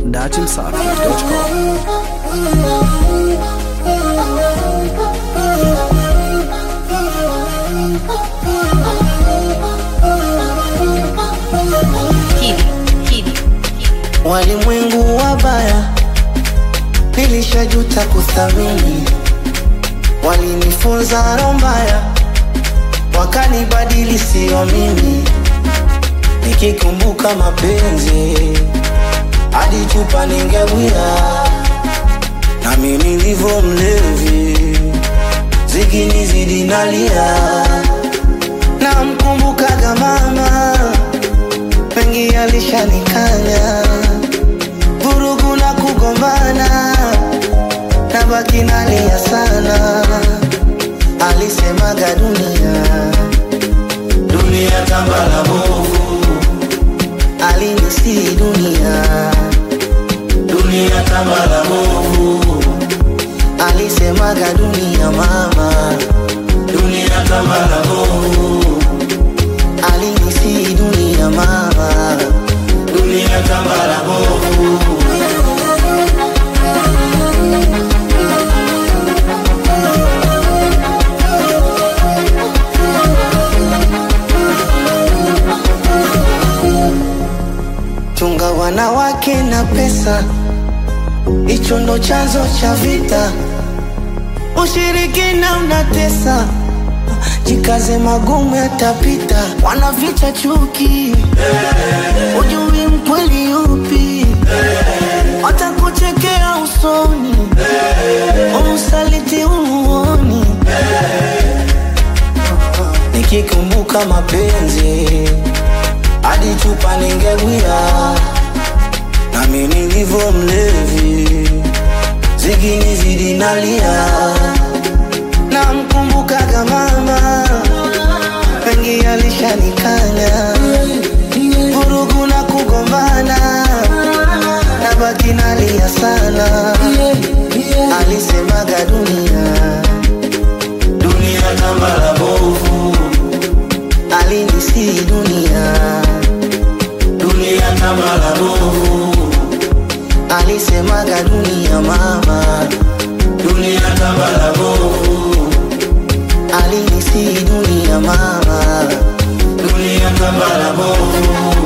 datimsafi.com. Walimwengu wabaya, nilishajuta kuthamini. Walinifunza roho mbaya, wakanibadili sio mimi. Nikikumbuka mapenzi, hadi chupa ningewia, nami nilivyo mlevi, zikinizidi nalia. Namkumbukaga mama, mengi alishanikanya vurugu na kugombana, na baki nalia sana. Alisemaga dunia dunia tambala bovu, alinisi dunia dunia tambala bovu, alisemaga dunia mama dunia tambala bovu, alinisi dunia mama dunia tambala bovu. Chunga wanawake na pesa, hicho ndo chanzo cha vita. Ushirikina unatesa, jikaze, magumu yatapita. Wanaficha chuki, ujui mkweli yupi, watakuchekea usoni, usaliti umuoni. Nikikumbuka mapenzi hadi chupa ningewia, nami nilivyo mlevi, zikinizidi nalia. Namkumbukaga mama, mengi alishanikanya, vurugu na kugombana, na baki nalia sana. Alisemaga dunia dunia kama la bovu, alinisi dunia dunia kama la bovu, alisemaga dunia mama, dunia kama la bovu, alinisi dunia mama, dunia kama la bovu.